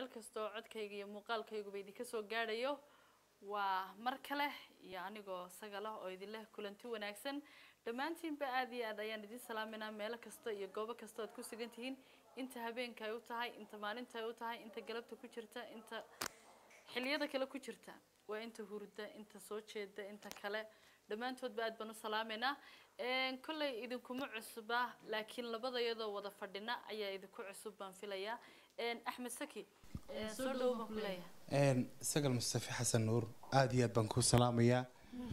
meel kastoo codkayga iyo muuqaalkayguba idinka soo gaadhayo waa mar kale iyo anigoo sagala oo idin leh kulanti wanaagsan dhammaantiinba aada iyo aad ayaan idin salaaminaa meelo kasta iyo goobo kasta oad ku sugan tihiin inta habeenka ay u tahay inta maalinta ay u tahay inta galabta ku jirta inta xiliyada kale ku jirta waa inta hurda inta soo jeeda inta kale dhammaantoodba aad baan u salaameynaa kolley idinkuma cusuba laakiin labada iyadoo wada fadhina ayaa idinku cusub baan filayaa axmed saki soo dhow baan ku leeyahay sagal mustafi xasan nuur aada iyo aad baan kuu salaamayaa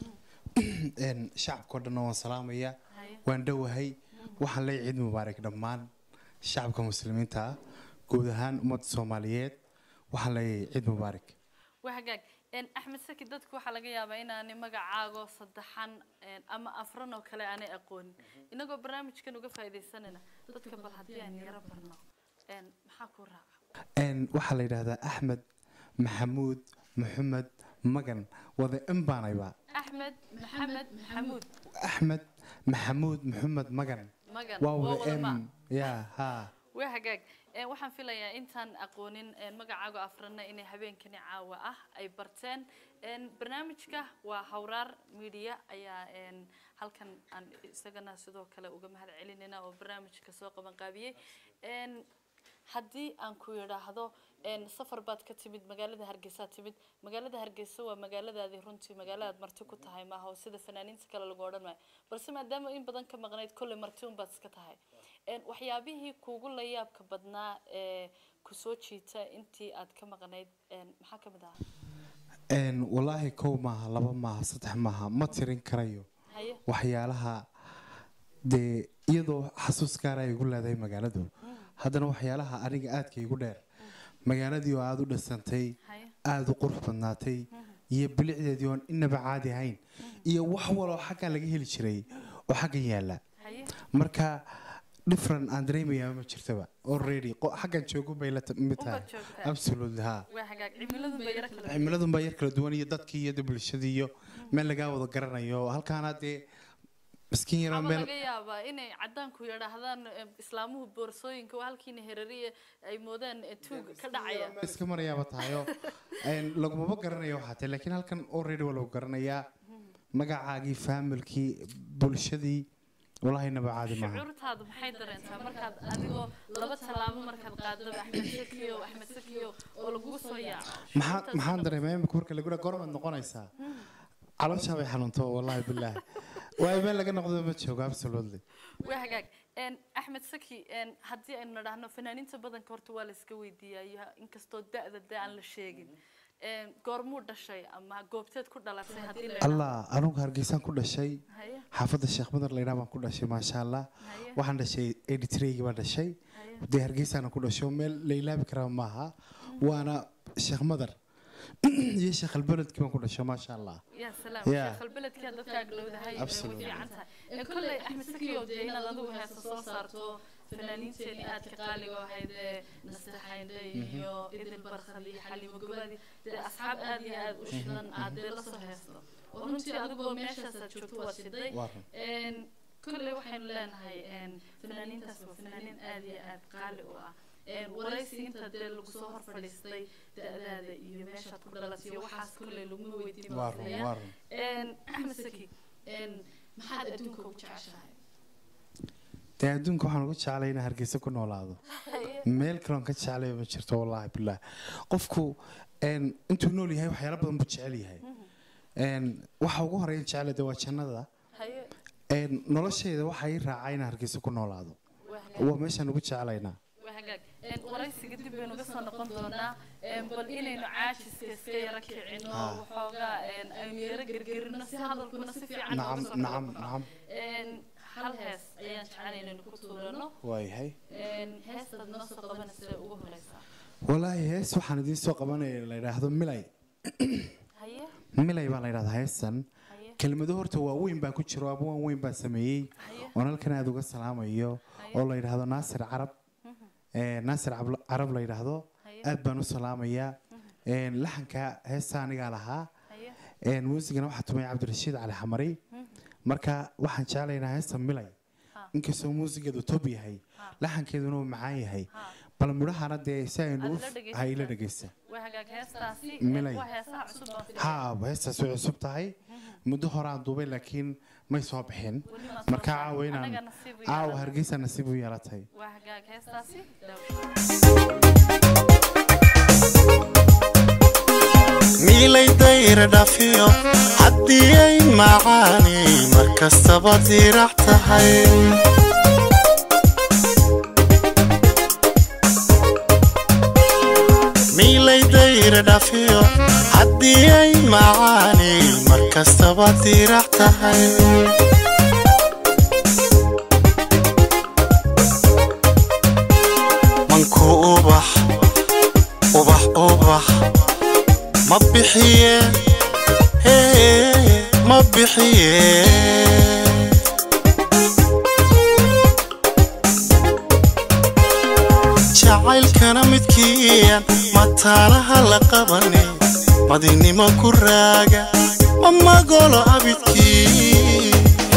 shacabkao dhanna waan salaamayaa waan dhowahay waxaan leeyahay ciid mubaarak dhammaan shacabka muslimiinta ah guud ahaan ummadda soomaaliyeed waxaan leeyahay ciid mubaarak waa hagaag axmed saki dadku waxaa laga yaabaa inaanay magacaago saddexan ama afran oo kale aanay aqoonin inagoo barnaamijkan uga faaidaysanayna dadka bal haddii aan yaro barno maxaa kuu raaca waxaa la yidhaahdaa axmed maxamuud maxamed magan wada in baanayba axmed maxamed maxamuud axmed maxamuud maxamed magan magan waa waa wada wada ma m ya ha waa hagaag waxaan filayaa intaan aqoonin magacaago afrana inay habeenkani caawa ah ay barteen barnaamijka waa hawraar media ayaa halkan aan isagana sidoo kale uga mahad celinayna oo barnaamijka soo qaban qaabiyey haddii aan ku yidhaahdo safar baad ka timid magaalada hargeysa timid magaalada hargeysa waa magaaladaadii runtii magaaladaad marti ku tahay maaha oo sida fanaaniinta kale lagu odhan maayo balse maadaama in badan ka maqnayd kolley marti unbaad iska tahay waxyaabihii kuugu la yaabka badnaa ee kusoo jiita intii aad ka maqnayd maxaa kamid ahaa walaahi kow maaha laba maaha saddex maaha ma tirin karayo haye waxyaalaha dee iyadoo xasuus gaara ay igu leedahay magaaladu haddana waxyaalaha aniga aadka igu dheer magaaladii oo aada u dhasantay haye aada u qurux badnaatay iyo bilicdeedii oon inaba caadi ahayn iyo wax waloo xaggan laga heli jiray oo xaggan yaala haye marka different aan dareemayaa ma jirtaba already qo- xaggan joogo bay la mid tahay Unbaad joogtaa. absolutely ha waa hagaag cimiladun ba yaro kala cimiladun baa yar kala duwan iyo dadkii iyo bulshadii iyo meel lagaa wada garanayo halkaana dee miskiin yaroo ama meel laga yaabaa inay cadaanku yidhaahdaan eh, islaamuhu boorsooyinka waa halkiina herariya ay moodaan eh, tuug ka dhacaya iska marayaaba tahayo lagumaba garanayo waxaa tahay laakiin halkan already waa lagu garanayaa magacaagii faamilkii bulshadii walaahi naba caadi maaha shucuurtaadu maxay dareentaa markaad adigoo laba tallaabo markaad qaadaba axmed sakiyo axmed sakiyo oo lagugu soo yaaco maxaa maxaan dareemaya imika marka lagu dhaha gormaad noqonaysaa calooshaa bay xanuunto wallaahi bilaahi waayo meel laga noqdo ma joogo absolutely waa hagaag En, axmed saki en, haddii aynu nadhahno fanaaniinta badanka horta waa la iska weydiiyaa inkastoo da-da de aan la sheegin En, goormuu dhashay ama goobteed ku dhalatay haddii la allah anugu hargeysaan ku dhashay haye xaafadda sheekh madar laydhaa baan ku dhashay maasha allah haye waxaan dhashay editreygi baan dhashay haye dee hargeysaana ku dhasho meel la ilaabi karaa maaha waana sheekh madar iyo sheekh albeledkii baan ku dhasho maasha allah يا سلام Yeah. شيخ البلد كان dadka agdhowdahay way Absolutely. fiican tahay kolley axmed sakiyo dee inaad adigu heesa soo saarto fanaaniinteedii aadka qaaliga ahayd ee nastaxaynde iyo idil barkhad iyo xalimo gobaadi dee asxaab aad iyo aad u shidan aad dee lasoo heesto oo runtii adigoo meeshaasaad joogto waad shiday Waa run. En, kolley waxaynu leenahay en, fanaaniintaas waa fanaaniin aad iyo aad qaali u ah En, waraysi inta dee lagu soo hor fadhiistay da-daada iyo meeshaad ku dhalatay iyo waxaas kolley laguma weydiin waa run waa run En, axmed saki en, maxaad adduunka ugu jeceshahay dee adduunka waxaan ugu jeclay inaan hargeysa ku noolaado meel kaloon ka jeclay ma jirto wallaahi bilaah qofku een, intuu nool yahay waxyaalo badan buu jecel yahay Een, waxa ugu horeeya jecel de waa jannada haye Een, noloshayda waxa ii raacay inaan hargeysa ku noolaado waa hagaag waa meeshaan ugu jeclaynaa waa hagaag En, waraysiga dib baynu uga soo noqon doonaa En, bal inaynu caajiska iska yara kicino Ah. waxoogaa en, aynu yara gergerino si hadalkuna si fiican nooga nacam soo kala nacam baxo. nacam En, hal hees ayaan jecel inaynu ku tuurano waayahay En, heestaad noo soo qabanaysa ugu horeysaa wallaahi hees waxaan idiin soo qabanaya la yidhaahdo milay haye milay baa la yidhahdaa heesan haye kelmado horta waaweyn baa ku jiro abwaan weyn baa sameeyey haye oon halkan aada uga salaamayo oo la yidhaahdo naasir carab Ee, naasir Cabl- carab la yidhaahdo haye aad baan u salaamayaa Een, laxanka heesta anigaa lahaa haye Een, muusigana waxaa tumay cabdirashiid cali xamari marka waxaan jeclaynaa heesta milay Ha. inkastoo muusigeedu tob yahay Ha. laxankeeduna uu macaan yahay Ha. bal mudhahana dee si aynu Aad u la dhegaysataa. hay la dhegaysta waa hagaag heestaasi Milay. waa heesaha cusub baan filaya. haa heestaas way cusub tahay muddo hore aan duubay laakiin may soo bixin Weli ma soo marka saarin. caawa inaan Anaga nasiib u caawa yeelan. hargeysa nasiib u yeelatay waa hagaag heestaasi daawasho miilay dayra dhafiyo haddii ay macaani mar kastaba diirac tahay miilay dayra dhafiyo haddii ay macaani mar kastaba diirac tahay manku ubax ubax ubax ma bixiye hee, ma bixiye jacaylkana midkiiyan mataanaha la qabane madinimo ku raaga ma magolo abidkii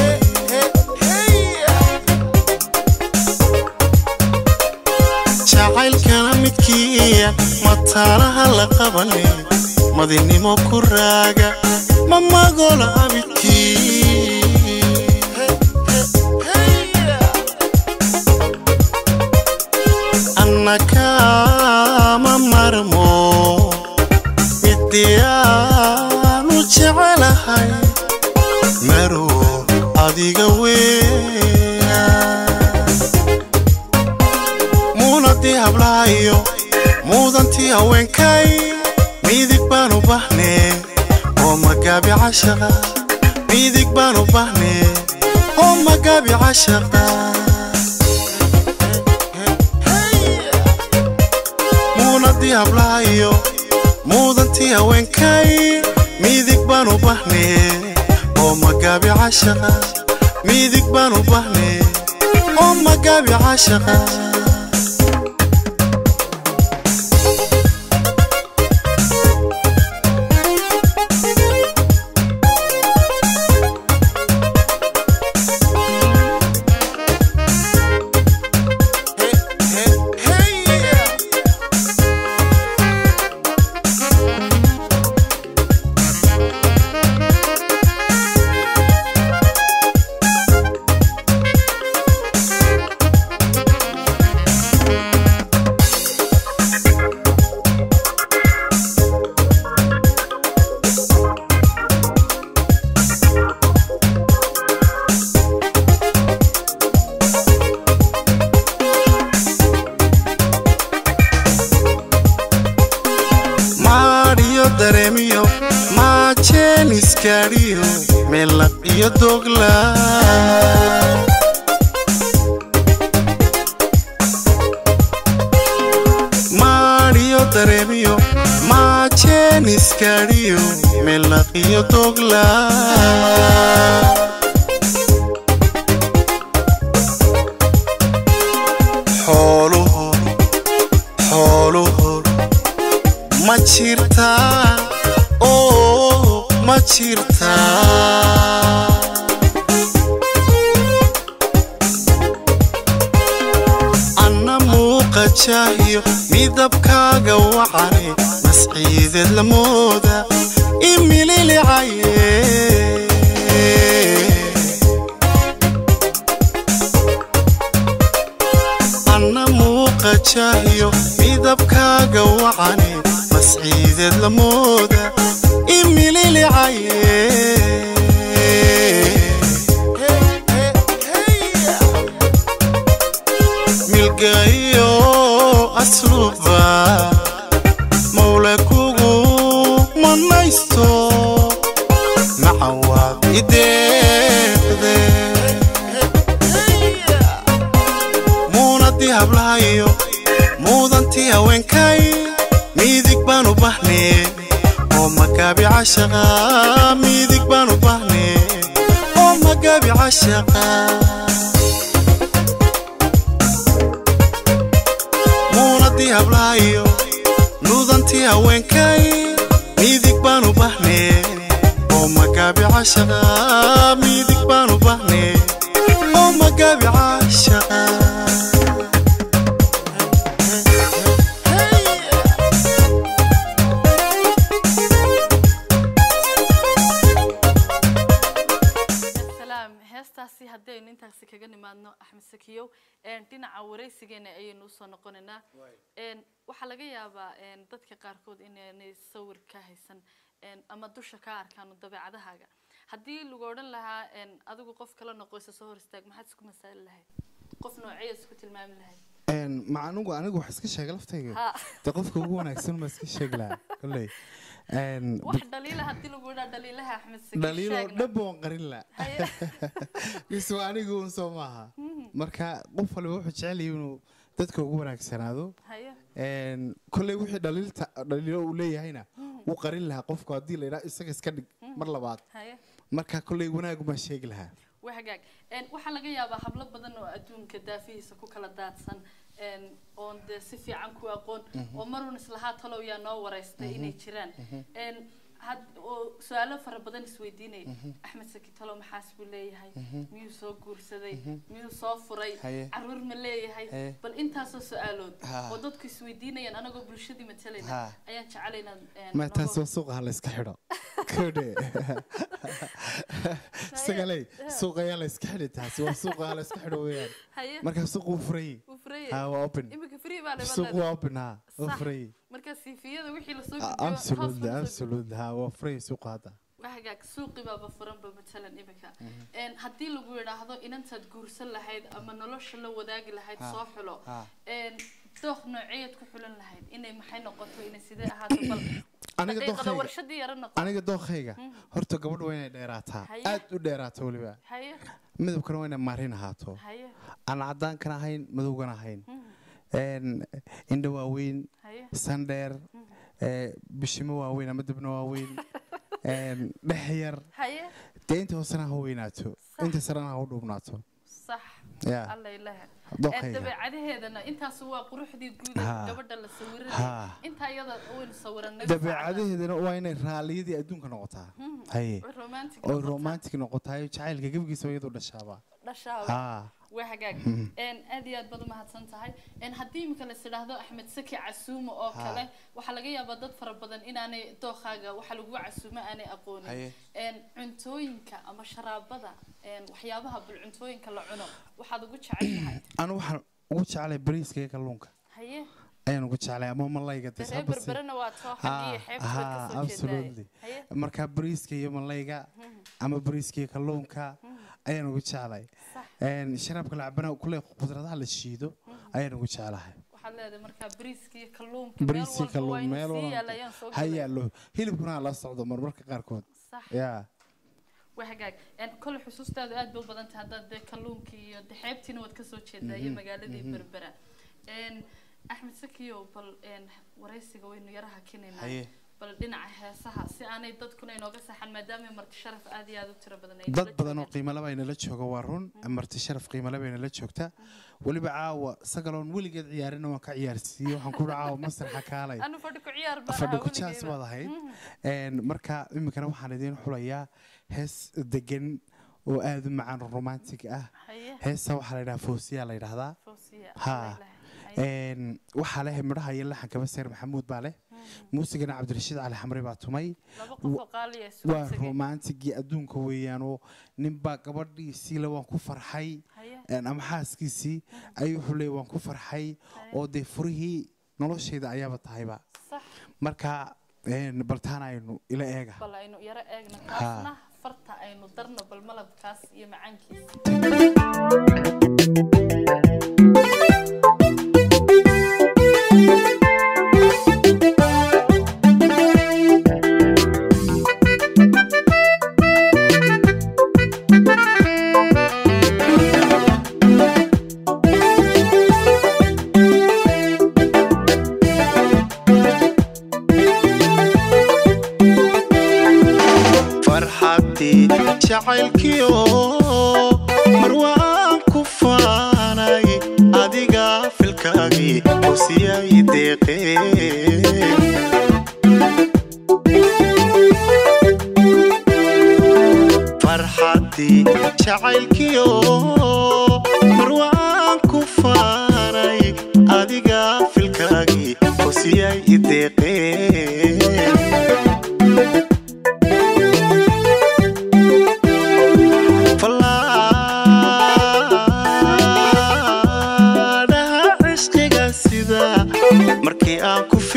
jacaylkana midkiiyan mataanaha la qabane madinimo ku raaga ma magolo abidkii annaka ma marmo midiyaanu jecelahay marow adiga weya muunadii hablahayo muudantii haweenkay midig baan u bahnee oo magaabi cashaqa midig baan u bahnee oo magaabi cashaqa muunadii hablahayo muudantii haweenkay midig baan u bahnee oo magaabi cashaqa midig baan u bahnee oo magaabi cashaqa maadhiyo dareemiyo maajeeniskaadhiyo melaq iyo dogla maadhiyo dareemiyo maajeeniskaadhiyo melaq iyo dogla xooluhu xooluhu ma jirtaa oo ma jirtaa anna muuqa jaahiyo midabkaaga wacane masciideed la mooda imililicaye anna muuqa jaahiyo midabkaaga wacane masciideed la mooda imililicaye milgayo asluba mawla kugu manaysto macawaad ideeqde muunadii hablahayo muudantii haweenkay midig baan u bahnee oo magaabi cashaqa midig baan u bahnee oo magaabi cashaqa muunadii hablahayo nuudantii haweenkay midig baan u bahnee oo magaabi cashaqa midig baan u bahnee oo magaabi cashaqa axmed sakiyow een, dhinaca wareysigeena ayaynu usoo noqonaynaa een, waxaa laga yaabaa een, dadka qaarkood inaanay sawir ka haysan een, ama dusha ka arkaan dabeecadahaaga haddii lagu odhan lahaa een, adigu qof kala noqoysa soo hor istaag maxaad isku masaali lahayd qof nooceeya isku tilmaami lahayd Een, ma anigu anigu wax iska sheega laftayga Ha. de qofka ugu wanaagsan ma iska sheegi lahaa kolley Een, wax dhaliila haddii lagu idhaa dhaliilaha axmed sakiyow dhaliiloo sheegna. dhan baan qarin la Haye. isu anigu un soo maaha marka qof waliba wuxuu jecel yahay inuu dadka ugu wanaagsanaado haye Een, kolley wixii dhaliilta dhaliilo uu leeyahayna wuu qarin lahaa qofku haddii la yidhaha isaga iska dhig mar labaad haye marka kolley wanaagu baan sheegi lahaa waa hagaag Een, waxaa laga yaabaa hablo badan oo adduunka daafihiisa ku kala daadsan een, oon dee si fiican ku aqoon oo marun islahaa talow yaa noo wareystay inay jiraan Een, had- oo su-aalo fara badan isweydiinaya axmed saki talow maxaas buu leeyahay miyuu soo guursaday miyuu soo furay Haye. caruur ma leeyahay Haye. bal intaasoo su-aalood Ha. oo dadku isweydiinayaan anagoo bulshadii matalayna Ha. ayaan jecelaynaa ma taas waa suuqa ha la iska xidho kodhe isagaley suuqa ayaa la iska xidhi taasi waa suuqa ha la iska xidho weeyaan haye marka suuqa wuu furay wuu furay ha waa open imika free baa suuqa leedahay waa open ha waa Sax. furay marka siifiyada wixii lasoo Ah, gudbiyo hoos absolutely baa lasoo absolutely ha waa furay suuqa hadda waa hagaag suuqi baaba furanba matalan imika Een, haddii lagu yidhaahdo inantaad guursan lahayd ama nolosha la wadaagi lahayd Ha. soo xulo Ha. Een, dooq nooceed ku xulan lahayd inay maxay noqoto inay sidee ahaato bal aniga daqiiqada dookhayga warshadii yaro noqo aniga dookhayga horta gabadha waa inay dheeraataa Haye. aad u dheeraato weliba haye midabkana waa inay maarin ahaato haye aan cadaankana ahayn madowgana ahayn Een, indho waaweyn haye sandheer ee, bishimo waaweyn ama dibno waaweyn Een, dhex yar haye dee inta hoosena ha weynaato Sax. inta sarena ha u dhuubnaato sax ya alla ilaha dookhayga dabeecadaheedana intaas waa quruxdii guud ee Ha. gabadha la sawiranay Ha. intaa iyada waynu sawiranay dabeecadaheedana waa inay raalliyadii adduunka noqotaa haye romantic oo romantic noqotaayo jacaylka gebigiisa iyadu dhashaaba dhashaa ha waa hagaag Een, aad iyo aad baad umahadsan tahay Een, haddii imika la idhaahdo axmed saki casuumo oo Ha. kale waxaa laga yaabaa dad fara badan inaanay dookaaga waxa lagu casuumo aanay aqoonin Haye. Een, cuntooyinka ama sharaabada een, waxyaabaha bul cuntooyinka la cuno waxaad ugu jeceshahay anu waxaan ugu jeclay bariiska iyo kalluunka haye ayaan ugu jeclay ama malayga dee dee reer habasi- berberena waa too Ha, xaggii xeebta ha, kasoo absolutely. jeedaay haye marka bariiska iyo malayga ama bariiska iyo kalluunka ayaan ugu jeclay sax Een, sharaabka la cabana kule qudradaha la shiido ayaan ugu jeclahay waxaad leedahay markaa bariiska iyo kalluunka meel bariiska iyo walba waa kalluun meel inuu sii walba yaalayaan soo ha gelay. yaallo hilibkuna ha la socdo marmarka qaarkood sax ya waa hagaag Een, kole xusuustaadu aad bay u badan tahay haddaad dee kalluunkii iyo dee xeebtiina waad kasoo jeedaa iyo magaaladii berbera Een, axmed sakiyo bal een, waraysiga waynu yara hakinaynaa haye bal dhinaca heesaha si aanay dadkuna inooga saxan maadaama marti sharaf aad iyo aad u tiro badan ay dad nala badan oo joogaan. qiimo laba inala jooga waa run marti sharaf qiimo laba inala joogta weliba caawa sagaloon weligeed ciyaarina waan ka ciyaarsiiye waxaan ku caawa masraxa kaalay anu fadhi ku ciyaar baan fadhi ahaa ku jaas weligeeba. baad ahayd Een, marka iminkana waxaan idiin xulayaa hees degan oo aad u macaan romantic ah haye heesa waxaa la yidhaha foosiyaa la yidhaahdaa fawsiya Ha. alla ilaahay. Haye. Een, waxaa leh midhaha iyo laxankaba seer maxamuud baa leh muusigana cabdirashiid cali xamre baa tumay laba qof oo qaali ah isu waa tegay. romantigii adduunka weeyaan oo ninbaa gabadhiisii le waan ku farxay haye een, ama xaaskiisii ayuu wuxuu leeyay waan ku farxay oo dee furihii noloshayda ayaaba tahayba sax marka een, baltaan aynu ila eega bal aynu yaro eegno Ha. kaasna farta aynu darno bal malabkaas iyo macaankiisa farxaddii jacaylkiyo mar waan ku faanay adiga filkaagii hosiyay deeqeen farxaddii jacaylkiyo mar waan ku faanay adiga filkaagii hosiyay deeqeen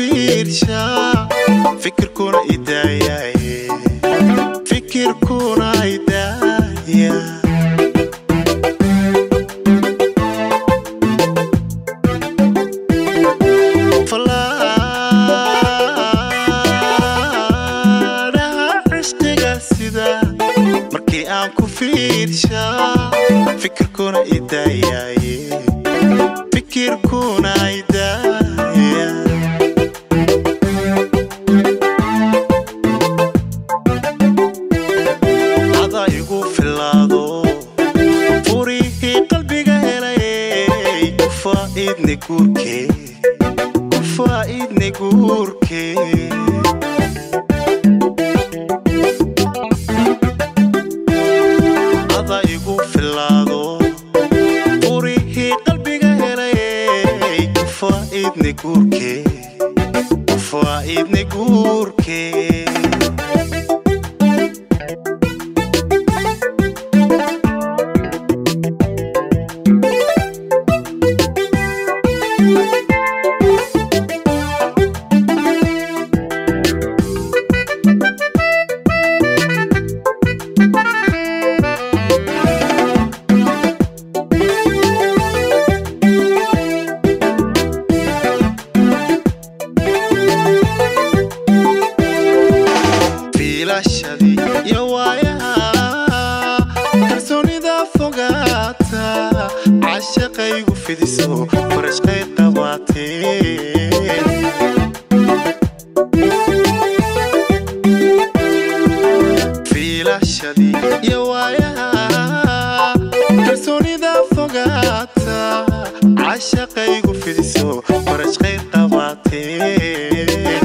fiirshaa fikirkuna idaayaye fikirkuna idaaya falaadhaha cishqiga sida markii aan ku fiirshaa fikirkuna idaayaye fikirkuna idaaya ada igu filaado furihii qalbiga helay ku faa'iidne guurkee ku faa'iidne guurkee ada igu filaado furihii qalbiga helay ku faa'iidne guurkee ku faa'iidne guurkee fiilashadii iyo waayaha kalsoonida fogaata cashaqaygu fidiso farashqay qabaateen fiilashadii iyo waayaha kalsoonida fogaata cashaqaygu fidiso farashqay qabaateen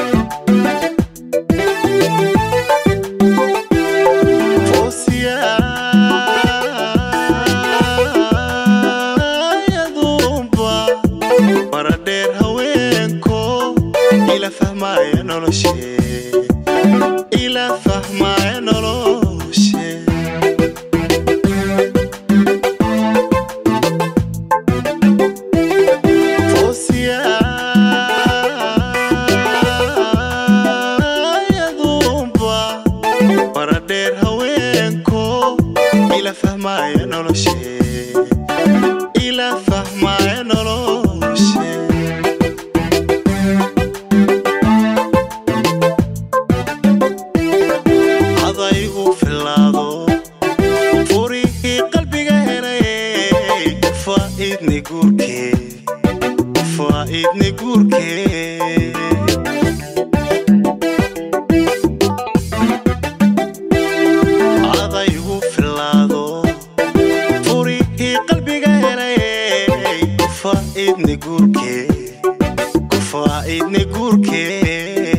foosiyaayaduunba mara dheer haweenko ila fahmaaya noloshee ila fahmaaya noloshee foosiyaayaduunba mara dheer haweenko ila fahmaaya noloshee ila fahmaaya noloshee adaygu filaado furihii qalbiga helay ku faa'iidne guurkee ku faa'iidne guurkee adaygu filaado furihii qalbiga helay ku faa'iidne guurkee ku faa'iidne guurkee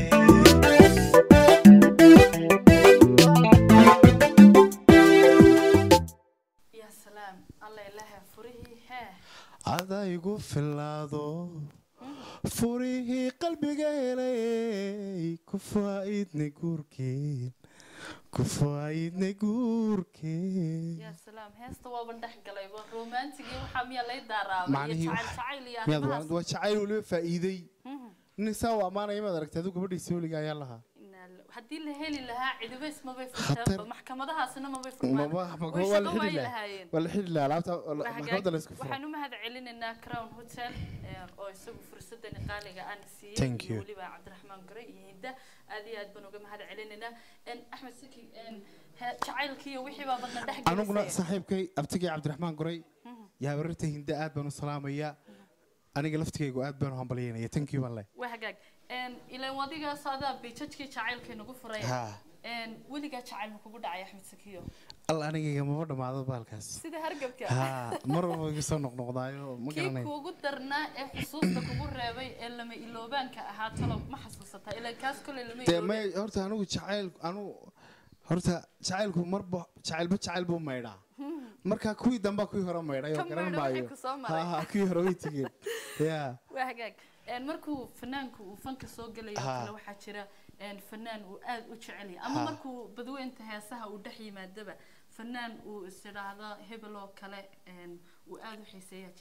ya salaam alla ilaaha furihii hee adaygu filaado furihii qalbiga helay ku faa'iidne guurkeen ku faa'iidne guurkeen ya salaam heesta waaban dhex galayba romantigii waxaa miyaa lay daaraabay iyo Macnihii jacayl waxa- jacayl iyo miyaad arrimahaas waa jacayl waliba faa'iiday nin saa u ammaanaya maad aragtay adigu gabadhii sooliga ayaa lahaa Inaa la- haddii la heli lahaa cidibays mabay Khatar. furteenba maxkamadahaasina mabay furmaan maba maba way waa la shaqo xidhi waay lahaa lahaayeen waa la xidhi lahaa alaabta Waa hagaag. maxkamadda la isku furo waxaan u mahad celinaynaa crown hotel eh, oo isagu fursadani qaaliga aan siiyey Thank iyo you. weliba cabdiraxmaan gore iyo hinda aad iyo aad baan uga mahad celinaynaa En, axmed saki en, he- jacaylkii iyo wixii baa badna dhex aniguna gelisay saaxiibkay abtigay cabdiraxmaan goray yaa wararta hinda aad baan u salaamayaa aniga laftigaygu aad baan u hambalyaynaya thank you baan leh waa hagaag En, ilaan wadigaas adaa bijajkii jacaylkay nagu furaya ha En, weligaa jacayl ma kugu dhacay axmed sakiyo alla anigayga maba dhammaado baalkaas sida hargabka ha mar walba iga soo noqnoqdaayo ma kii garanay kuugu darnaa ee xusuusta kugu reebay ee lama iloobaanka ahaa talo ma xasuusataa ilaa kaas koley lama dee may iloobeen horta anigu jacayl anu horta jacaylku marba jacaylba jacayl buu maydhaa marka kuwii dambaa kuwii hore maydhay oo Ka garan maydho wixii maayo ku soo maray. ha ha kuwii hore way tegeen ya waa hagaag En, markuu fanaanku uu fanka soo gelayo oo Ha. kale waxaa jira en, fanaan uu aad u jecel yahay ama Ha. markuu badweynta heesaha uu dhex yimaadaba fanaan uu is idhaahdo hebel oo kale en, uu aad u xiiseeyaa jira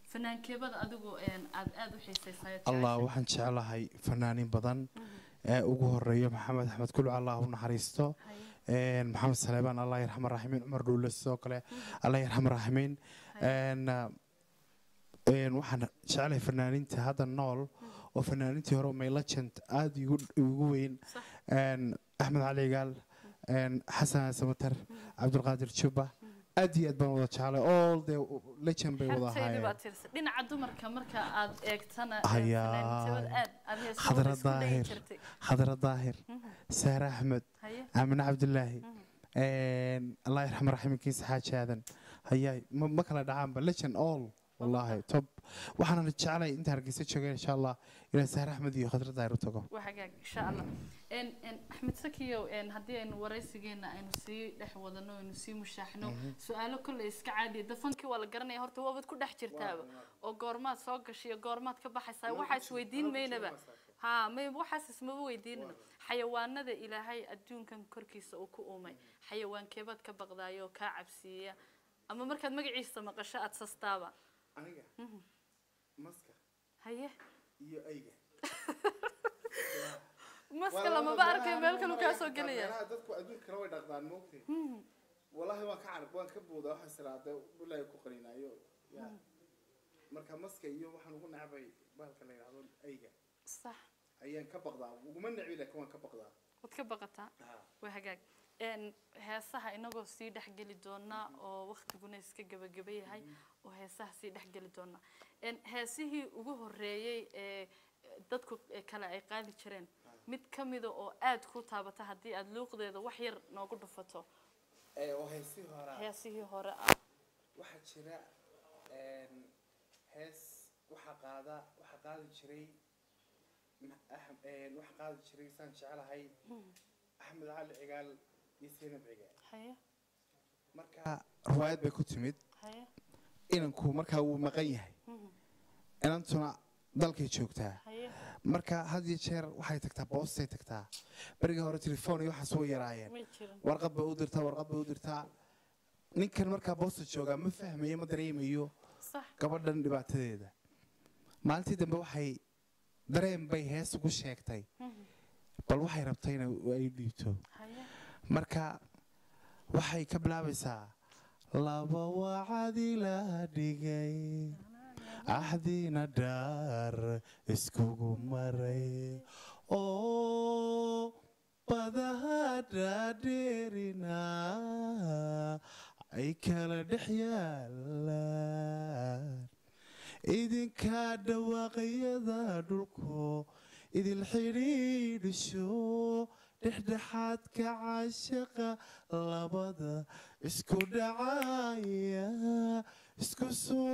fanaankeebada adigu een, aad aad u xiisaysayo allah waxaan jeclahay fanaanin badan ee ugu horeeya maxamed axmed kulc allah u naxariisto een, maxamed saleebaan allah yarxama raaximiin cumar dhuule sidoo kale allah yarxama raaximiin een, een, waxaan jeclahay fanaaninta hadda nool oo fanaanintii hore may legend aada igu igu weyn Sax. een, axmed cali gaal een, xasan samater cabdulqaadir juba aad iyo aad baan wada jeclay all the legend bay wada xertaydi ahaayeen baad tirsa dhinaca dumarka marka aad eegtana ee, Hayaa. fanaanintooda aad aad heesahooda Khadra isku dhayi Daahir. jirtay khadra daahir saare axmed haye aamine cabdilaahi een, allah yarxama raximinkiisa xaaji aadan hayaay ma ma kala dhacaanba legend all wallaahi top waxaana jeclay inta hargeysa joogeen insha allah inaan saare axmed iyo khadra daahir u tago waa hagaag insha allah En- en, axmed sakiyow en, haddii aynu waraysigeena aynu sii dhex wadano aynu sii mushaaxno su-aalo kolley iska caadiya dafankii waa la garanaya horta waabad ku dhex jirtaaba oo goormaad soo gashay iyo goormaad ka baxaysaa waxaa isweydiin maynaba ha may waxaas ismaba weydiinana xayawaanada ilaahay adduunkan korkiisa uu ku uumay xayawaankeebaad ka baqdaaya oo kaa cabsiiya ama markaad magaciisa maqasho aad sastaaba aniga maska haye iyo ayga maska lamaba arkayo meel kalu kaa soo gelaya dadku adduunkana way dhaqdaan moogtay wallaahi waan ka carab waan ka boodaa waxaan siraada bilaahi ku qaninaayo yaa marka maska iyo waxaan ugu nacbay bahalka la yidhahdo ayga sax ayaan ka baqdaa uguma necbi laakiin waan ka baqdaa waad ka baqataa waa hagaag En, heesaha inagoo sii dhexgeli doonaa oo waktiguna iska gebageba yahay oo heesaha sii dhexgeli doonaa En, heesihii ugu horeeyey ee dadku kale ay qaadi jireen mid ka mida oo aad ku taabata haddii aad luuqdeeda wax yar noogu dhufato oo heesii horaa heesihii hore ah waxaa jira hees waxaa qaada waxaa qaadi jiray ma- Ahm- een, waxaa qaadi jiray saan jecelahay axmed cali cigaal iyo seenab cigaal haye marka riwaayad bay ku timid haye inanku markaa wuu maqan yahay inantuna dalkay joogtaa haye marka had iyo jeer waxay tagtaa boostay tagtaa berigii hore telefoon iyo waxaas way yaraayeen may jirin warqad bay u dirtaa warqad bay u dirtaa ninkan markaa boosta joogaa ma fahmayo ma dareemayo sax gabadhan dhibaatadeeda maalintii dambe waxay dareen bay hees ugu sheegtay bal waxay rabtay in ay dhiibto haye marka waxay ka bilaabaysaa laba wacad ila dhigay axdiina dhaar iskugu maray oo badaha dhaadheerina ay kala dhex yaalaan idinkaa dhawaaqyada dhulku idil xidhiidhisho dhexdhexaadka caashaqa labada isku dhacaya isku soo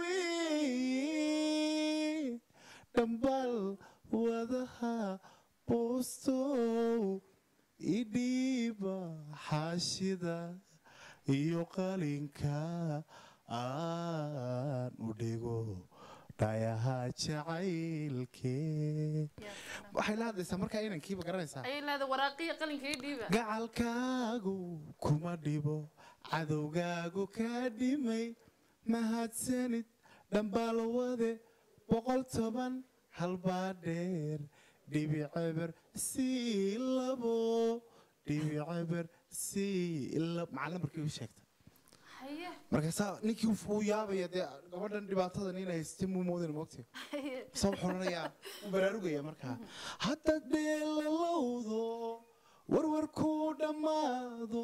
dhaweey dhambal wadaha boostow idhiiba xaashida iyo qalinka aan u dhigo dhayaha jacaylkee waxay la hadlaysaa markaa inankiiba garanaysaa ayay leedahay waraaqiya qalinka ii dhiiba gacalkaagu kuma dhibo cadowgaagu kaa dhimay mahadsanid dhambaalwade boqol toban halbaa dheer dhibiceber sii labo dhibiceber sii labo macalla markii u sheegta haye markaasaa ninkii uu yaabaya dee gabadhan dhibaatadan inay haystay muu moodana mogtay haye soo xoranayaa wuu baraarugaya markaa haddaad dheelalowdo warwarkuu dhammaado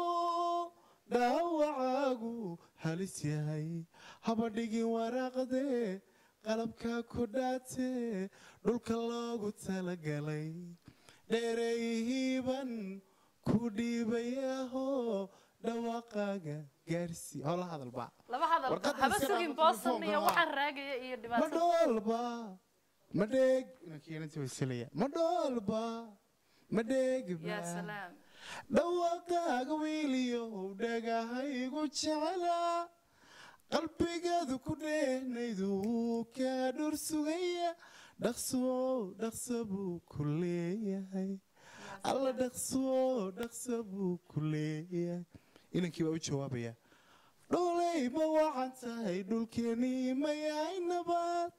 dhaawacaagu halis yahay haba dhigin waraaqdee qalabkaa ku dhaatee dhulka loogu talagalay dheereeyihiiban ku dhiibayaho dhawaaqaaga gaarsii hola hadalba laba hadal Warqadda haba iska sugin dhaafo boosan telefoonka, iyo haa. waxaan raagaya iyo ma dhibaato dhoolba ma dheeg inankeenantii wayselaya ma dhoolba ma yaa dheegba salaam dhawaaqaaga wiiliyow dhagahaygu jeclaa qalbigaadu ku dheenaydu kaa dhor sugaya dhaqso dhaqso buu ku leeyahay alla dhaqso dhaqso buu ku leeyahay inankii baa u jawaabaya dholey ma wacan tahay dhulkeenii ma yahay nabad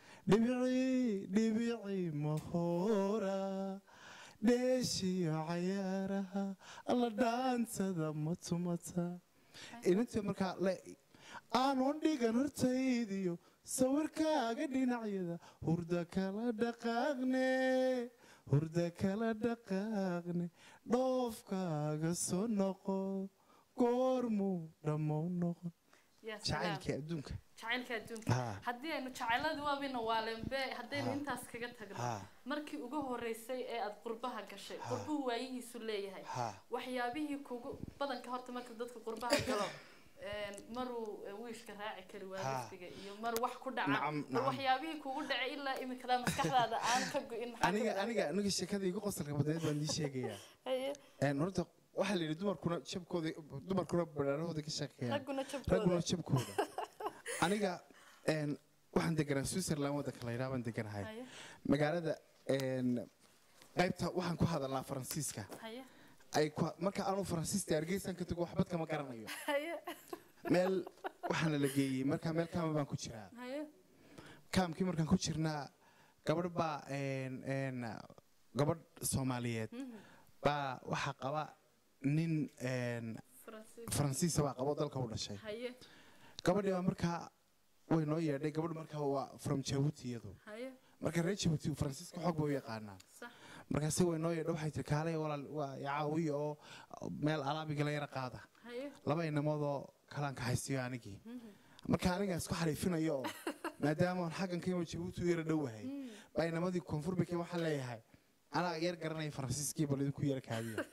dhibicii dhibicii mahoora dheeshiyo cayaaraha alla dhaantada ma tumata inantii markaa le aanon dhigan hortaydiyo sawirkaaga dhinacyada hurda kala dhaqaaqne hurda kala dhaqaaqne dhoofkaaga soo noqo goormuu dhammow noqon yaa salaam. jacaylkii adduunka jacaylka adduunka Ha. haddii aynu jacayladii waabina waalenbe haddaynu Ha. intaas kaga tagno Ha. markii ugu horeysay ee aad qurbaha gashay qurbuhu waayihiisu leeyahay Ha. waxyaabihii kugu badanka horta marka dadka qurbaha galo een, maruu eh, wiishka raaci kari waa Ha. laftiga iyo mar wax ku dhaca Nacam, bal nacam. waxyaabihii kugu dhacay ilaa imikadaa maskaxdaada aan ka go-in maxaa aniga ka aniga aniga sheekada igu qosolka badneed baan ii sheegayaa Haye, Een, horta waxaa la yidhi dumarkuna jabkooda dumarkuna baraarahooda ka sheekeeyaan ragguna ragguna jabkooda jabkooda aniga een, waxaan deganaa switzerland waddanka la yidhaha baan deganahay haye magaalada een, qaybta waxaan ku hadalnaa faransiiska haye ay ku- marka aanu faransiista hargeysan ka tago waxbad kama garanayo haye meel waxaana la geeyey marka meel kaama baan ku jiraa haye kaamkii markaan ku jirnaa gabadh baa een, een, gabadh soomaaliyeed baa waxaa qaba nin een, faransiis faransiisa baa qabo dalka u dhashay haye gabadhii baa markaa way noo yeedhay gabadh markaa waa from jabuuti iyadu haye marka reer jabuuti faransiiska xoog bay u yaqaanaa sax markaasi way noo yeedhay waxay tiri kaalay walaal waa caawiya oo meel alaabigala yara qaada haye laba inamoodoo kalaan kaxaysiyo anigii marka aniga isku xariifinayo oo maadaama aan xaggan kayma jabuuti u yara dhowahay baa inamadii koonfur bay waxaan leeyahay anaa yar garanaya faransiiskii bal idinku yara kaadiya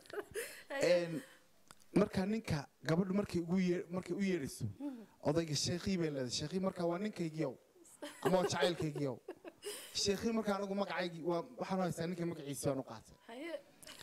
Een, marka ninka gabadhu markay ugu yee- markay u yeedhayso odayga sheekhii bay leedahay sheekhii marka waa ninkaygiyow ama waa jacaylkaygiyow sheekhii marka anigu magacaygii waa waxaan u haystaa ninka magaciisa baan u qaatay haye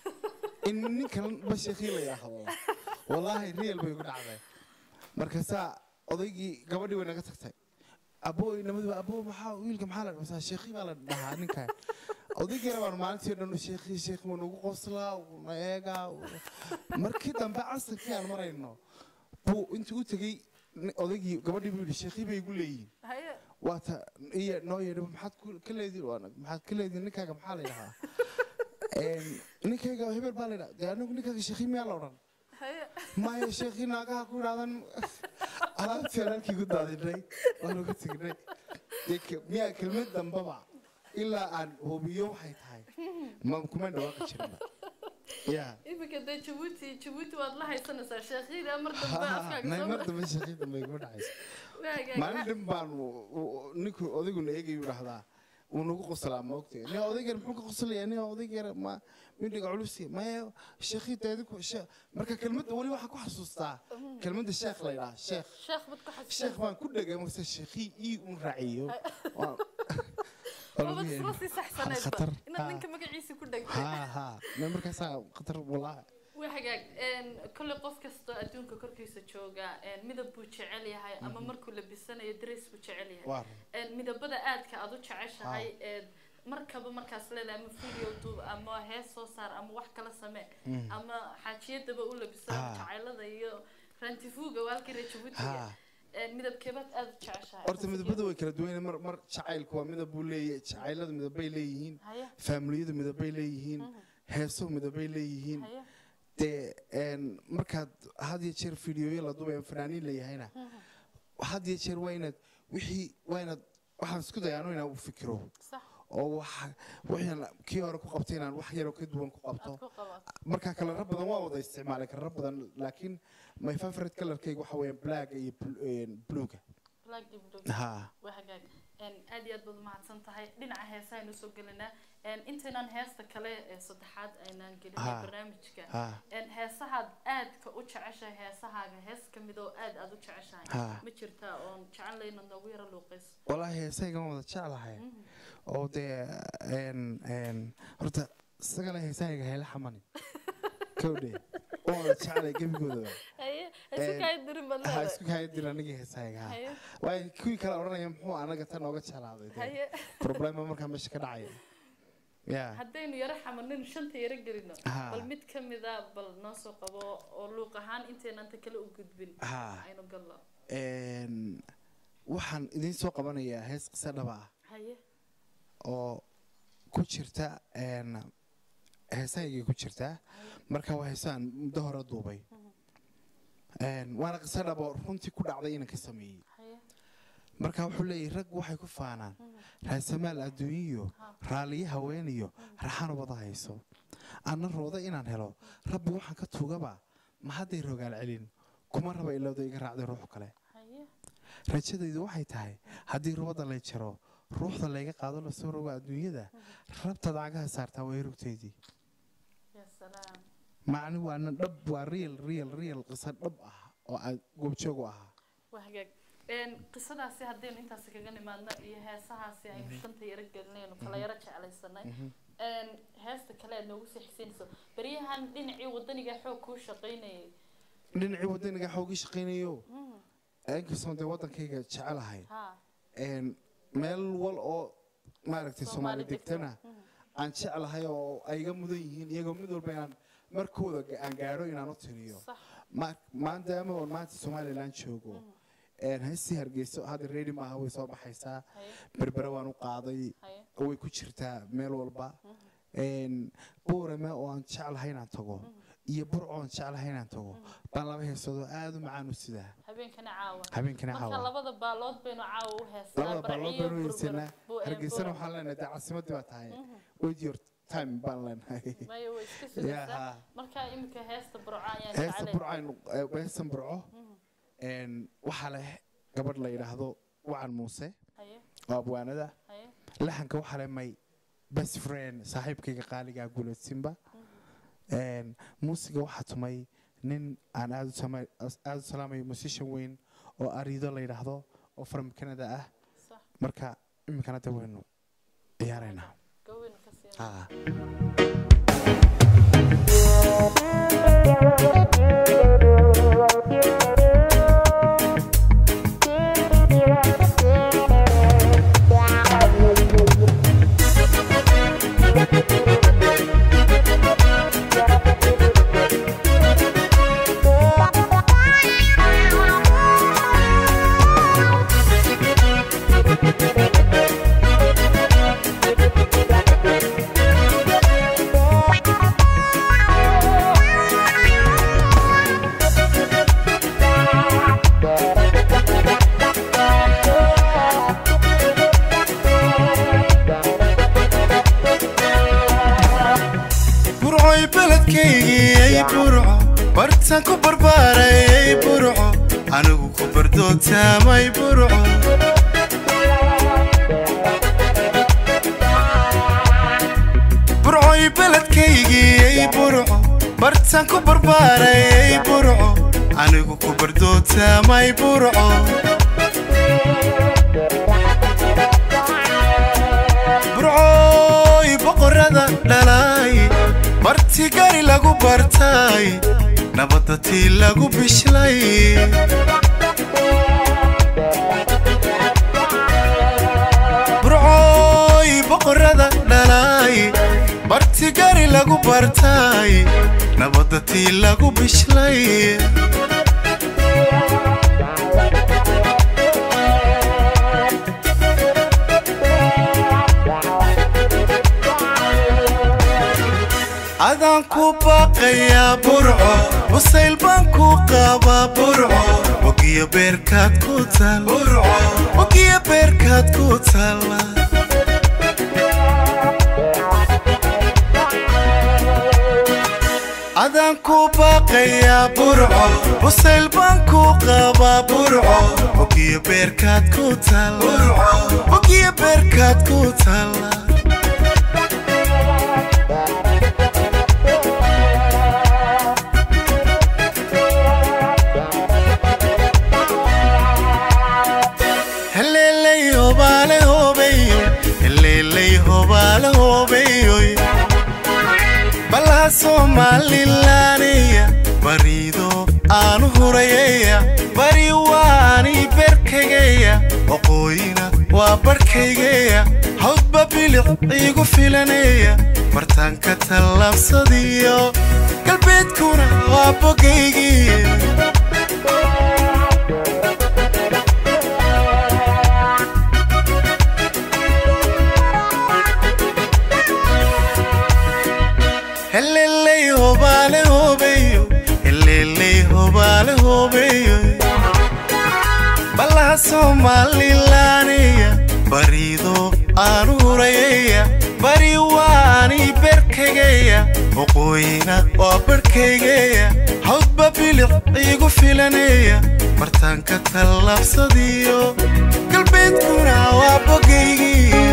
in ninkan ba sheekhii la yidhaahdo wallaahi real bay ugu dhacday markaasaa odaygii gabadhii way naga tagtay aboo inamadu aboo maxaa wiilka maxaa la dhahaa sheekhii baa la dhahaa ninkan odaygeena baan maalintii dhan sheekhii sheekh wuu nagu qoslaa wuu na eegaa wuu- markii dambe casirkii aan marayno buu intuu u tegey ni- odaygii gabadhii buu yidhi sheekhii bay igu leeyihin haye waata iyo noo yeedhi maxaad ku- ka leediin waa nag- maxaad ka leediin ninkaaga maxaa la yidhahaa Een, ninkayga hebel baa la yidhaha dee anigu ninkaaga sheekhii miyaa la odhan haye maya sheekhii naagaha ku idhahdan alaabtii aan halkii ku daadinay waan uga tegnay Dee ke- miyaa kelmad dambaba ilaa aan hubiyo waxay tahay ma kuma dhawaaqi jirna ya iminka dee jabuuti jabuuti waad la haysanaysaa sheekhyada mar dambe afkaaga nay soo mar dambe sheekhii dambe iguma dhacaysa waagaag maalin dhan baan u- u- ninku odayguna eegayu dhahdaa wuu nagu qoslaa ma ogtay nin odaygeer muxuu ka qoslayaa nin odaygeer ma midhiga culusi maya sheekhii deediku marka kelmadda weli waxaan ku xasuustaa kelmadda sheekh la yidhaha sheekh sheekh bad ku xasuusan sheekh baan ku dhegay marse sheekhii ii un raaciyo Waa- waa lagu wabad yeedhi. isla sii saxsaneedba Khatar. inaad Ha. ninka magaciisa ku dhegtay haa haa me markaasaa khatar wallaahi waa hagaag een, kolley qof kastoo adduunka korkiisa jooga een, midab buu jecel yahay ama markuu labisanayo darees buu jecel yahay waa een, midabada aadka aad u jeceshahay ee markaba markaas leedahay ama video duub ama hees soo saar ama wax kala samee ama xaajiyadaba u labisa Ah. jacaylada iyo rantifuuga waa halkii reer Ah. jabuutiga Een, midabkeebaad aad u jeceshahay horta midabada way kala duwan yihiin. mar mar jacaylku waa midab buu leeyahay jacayladu midabbay leeyihiin haye faamiliyadu midabbay leeyihiin heesuhu midabbay leeyihiin haye dee een, markaad had iyo jeer fideoyo la duubay fanaaniin leeyahayna had iyo jeer waa inaad wixii waa inaad waxaan isku dayaano inaan u fikiro sax oo waxa wixii kii hore ku qabtay inaan wax yaroo ka duwan ku qabto aad ku qabato marka kalaro badan waa wada isticmaalay kalaro badan laakiin my favorite colorkayga waxa weeyaan black iyo bl- een, bluega black iyo blue ha waa hagaag Een, aad iyo aad baad umahadsan tahay dhinaca heesaha aynu soo gelinaa Een, intaynaan heesta kale ee saddexaad aynaan gelinay Ha. barnaamijka ha Een, heesahaad aadka u jeceshahay heesahaaga hees ka mid oo aad aad u jeceshahay Ha. ma jirtaa oon jecel inaad noogu yaro luuqayso wallaahi heesaygan wada jeclahay oo dee een een horta isagana heesahayga hayla xamanin kowdhe oo wada jeclay gebigoodaba haye Een, heesu kaa dirin baad ha leedahay isku kaya dir anigii heesahayga ha haye waayo kuwii kale odhanaya muxuu anaga tan nooga jeclaaday dee haye problema markaa meesha ka dhacaya ya haddaynu yaro xamaninu shanta yaro gelino Ha. bal mid ka mida bal noo soo qabo oo luuq ahaan intaynan ta kale u gudbin ha aynu gallo Een, waxaan idiin soo qabanayaa hees qiso dhaba ah haye oo ku jirta een, heesahaygay ku jirtaa marka waa heesaan muddo hore duubay Een, waana qiso dhaba oo runtii ku dhacday inaan ka sameeyey haye marka wuxuu leeyahay rag waxay ku faanaan raasamaal adduunyiyo raaliyo haweeniyo raxan wada hayso anna rooda inaan helo rabbi waxaan ka tuugaba ma hadday rogaal celin kuma raba ilowda iga raacday ruux kale haye rajadaydu waxay tahay haddii rubadda lay jaro ruuxda layga qaado lasoo rogo adduunyada rabtaad cagaha saartaa way rugtaydii ya salaam macni waana dhab waa real real real qiso dhab ah oo aan goobjoog u ahaa waa hagaag Een, qisadaasi haddaynu intaasi kaga nimaadno iyo heesahaasi aynu shanta yaro gelinaynu kala yaro jeclaysanay Een, heesta kale aad noogu sii xisaynayso baryahan dhinacii wadaniga xoog kuu shaqaynayay dhinacii wadaniga xoogii shaqaynayo inkastoon dee waddankayga jecelahay ha een, meel wal oo maaragtay Soomaali soomaali degtana aan jeclahay oo ay iga mudan yihiin iyagoo mid walba inaan markooda ga- aan gaadho inaan u tiriyo sax Ma- maadaama oon maanta somalilan joogo een, heestii hargeyso hadda ready maaha way soo baxaysaa haye berbere waan u qaaday haye way ku jirtaa meel walba Een, buurame oo aan jeclahay inaan tago iyo burco aan jeclahay inaan tago baan laba heesoodoo aada u macaan u sidaa habeenkana caawa habeenkana marka caawa labada baalood baynu caawa u heestaa labada baalood barciyo baan u heysanaa burbur- bu- hargeysana buur- waxaan leenahay dee caasimadii baa tahay wait your time baan leenahay maya way iska Ya, sugaysaa ha. marka iminka heesta burco ayaan heesta jeclay burco aynu eh, heestan burco een, waxaa leh gabadh la yidhaahdo wacan muuse haye oo abwaanada haye laxanka waxaa leh may best friend saaxiibkayga qaaligaa guulaysinba Een, muusiga waxaa tumay nin aan aada u sama- aada u salaamayo musician weyn oo ariido la yidhaahdo oo from canada ah sax marka iminkana de waynu ciyaaraynaa gawin ka sii Ah. burcoy beledkaygii burco bartaan ku barbaarayay burco anigu ku bardootaamay burco burcoy beledkaygii burco bartaan ku barbaarayay burco anigu ku bardootaamay burco burcooy boqorada dhalay barti gari lagu bartay nabadda tii lagu bishlay burcooy boqorada dhalay barti gari lagu bartay nabadda tii lagu bishlay adaan ku baaqayaa burco wasayl baan ku qabaa burco ogiyo beerkaad ku tal ogiyo beerkaad ku talla adaan ku baaqayaa burco wasayl baan ku qabaa burco ogiyo beerkaad ku tal ogiyo beerkaad ku talla heleeley hobaale hobeyo heleeley hobaale hobeyoy balaha soomalilaanaya bariido aanu hurayaya bari waani berkagaya waqooyina waa barhkaygeya hawdba bilic iigu filanaya martaanka tallaabsadiyo galbeedkuna waa bogaygii heleley hobaale hobeyo heleley hobaale hobeyo ballaha soomalilaanaya barido aanu hurayaya bari waani berkagaya waqooyina waa barhkaygeya hawdba bilic iigu filanaya martaanka tallaabsadiyo galbeedkuna waa bogaygii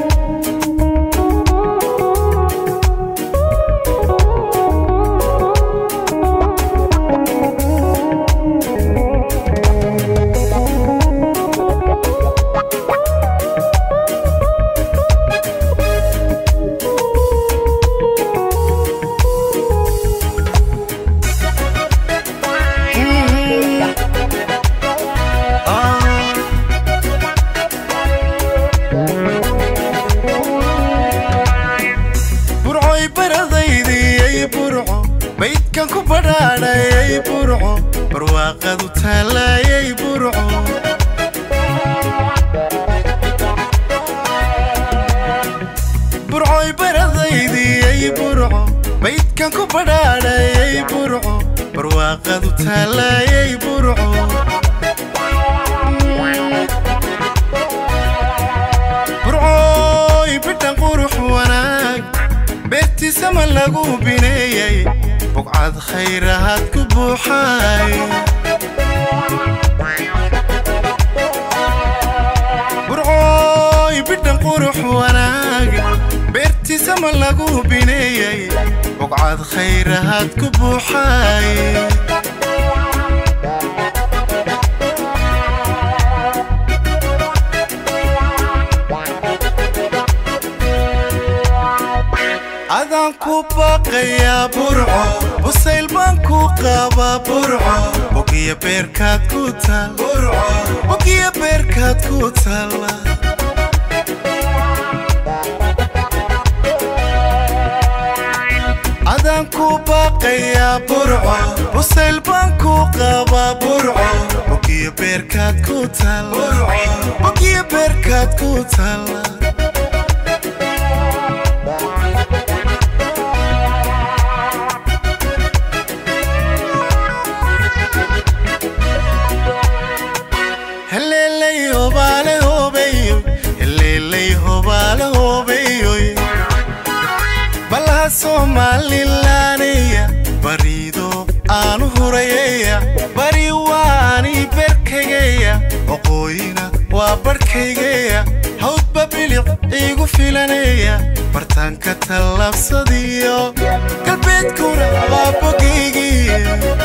burcoy baradaydiyay burco baydkan ku badhaadhayay burco barwaaqadu taallaayay burco burcoy baradaydiyay burco baydkan ku badhaadhayay burco barwaaqadu taallaayay burco burcooy bidhan qurux wanaag beertiisama lagu bineeyay bugcad khayrahaad ku buuxay burcooy bidhan qurux wanaag beertiisama lagu bineeyay bugcad khayrahaad ku buuxay adaan ku baaqayaa burco busayl baan ku qabaa burco bogiya beerkaad ku taal bogiya beerkaad ku taalla adaan ku baaqayaa burco busayl baan ku qabaa burco bogiya beerkaad ku taal bogiya beerkaad ku taalla heleley hobaale hobeyo heleley hobaale hobeyo ballaha soomalilaanaya barido aanu hurayaya bari waani berkagaya waqooyina waa barhkaygeya hawdba bilic iigu filanaya martaanka tallaabsadiyo galbeedkuna waa bogaygii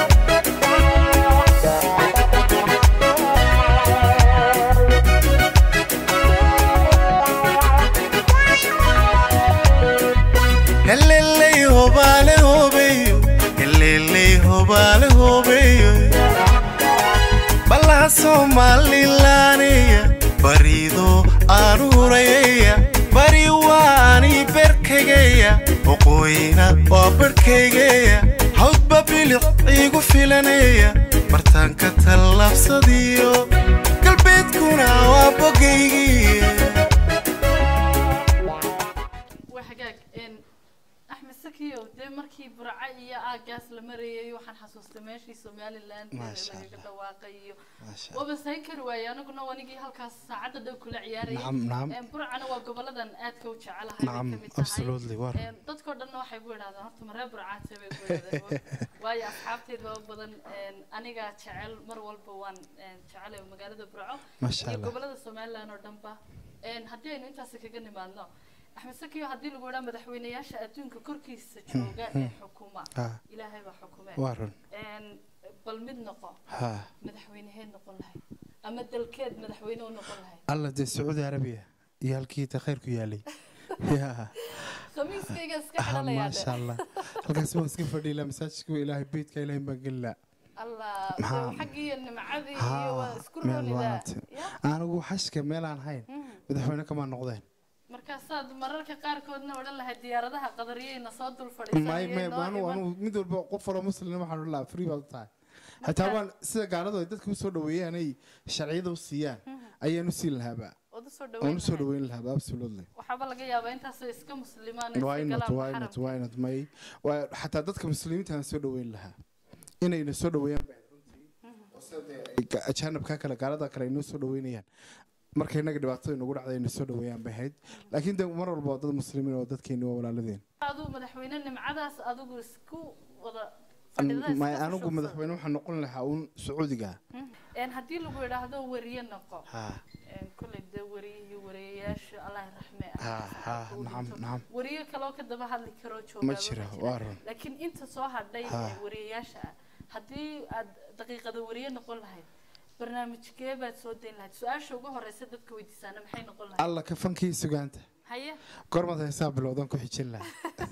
heleley hobaale hobeyo heleley hobaale hobeyo ballaha soomalilaanaya barido aanu hurayaya bari waani berkagaya waqooyina waa barhkaygeya hawdba bilic iigu filanaya martaanka tallaabsadiyo galbeedkuna waa bogaygii waa hagaag een, axmed sakiyo dee markii burca iyo aagaas la marayay waxaan xasuustay meeshii somaliland ee Maasha lagaga Allah. dhawaaqay iyo Maasha waba sayn kari waayey aniguna wanigii halkaas saacadda dhow kula ciyaarayay Nacam, nacam. Een, burcana waa goboladan aadka u jecelahay bay nacam ka mid tahay. absolutely war Een, dadkoo dhanna waxay ku idhahdaan horta maree burcaate bay ku idhahdeen waayo asxaabteeda oo badan een, aniga jecel mar walba waan een, jecelay magaalada burco Masha iyo Allah. gobolada somaliland oo dhanba Een, haddii aynu intaas kaga nimaadno axmed sakiyo haddii lagu idhaa madaxweynayaasha adduunka korkiisa jooga ee xukuma Ah. ilaahay baa xukume waa run Een, bal mid noqo ha madaxweyneheed noqon lahayd ama dalkeed madaxweyne u noqon lahayd alla dee sacuudi arabiya iyo halkii ta khayrku yaalay ya khamiiskayga iska ah, xidhanayaa maasha allah halkaas waan iska fadhiila masaajidka ilaahay beydka ilaahay baan gelila allah Maxaa- xaggii nimcadii Ha, iyo waa isku meel roonidaa waanti. anigu xashka meel aan hayn madaxweyne kamaa noqdeen markaasaad mararka qaarkoodna odhan lahayd diyaaradaha qadariyeyna soo dul may may fadhiisanayeen anu anu mid walba qof walba muslim waxaan odhan lahaa free baad u tahay xitaa waan sida gaaladu ay dadka usoo dhaweeyaan ay sharciyada u siiyaan ayaan u siin lahaaba ood usoo waan usoo dhaweyn dhaweyn lahaaba absolutely waxaaba laga yaabaa intaasoo iska muslimaan why not why not why not may waa xataa dadka muslimiinta aan soo dhaweyn lahaa inayna soo dhaweeyaan baa runtii oo sida dee ay ga- ajaanibka kale gaalada kale ay noo soo dhaweynayaan marka inaga dhibaatada nagu dhacday ayna soo dhaweeyaan bay ahayd laakiin de mar walba waa dad muslimiin oo dadkeeni waa walaaladeen aduu madaxweyne nimcadaas adigu isku wada fadhida may iska anigu shushubsan. madaxweyne waxaan noqon lahaa uun sacuudiga Een, haddii lagu idhaahdo wariye noqo ha een, kolley dee wariyihii wariyayaasha allah raxme ha ha nacam nacam wariye kaloo ka daba hadli karoo ma joogaaba jira jira. waa run laakiin inta soo hadhay Ha. ee wariyayaasha ah haddii aad daqiiqada wariye noqon lahayd barnaamijkee baad soo dayn lahayd su-aasha ugu horeysa dadka weydiisaana maxay noqon lahayd alla ka fankii sugaanta haye goormaad heesaa bilowdan ku xijin lahaa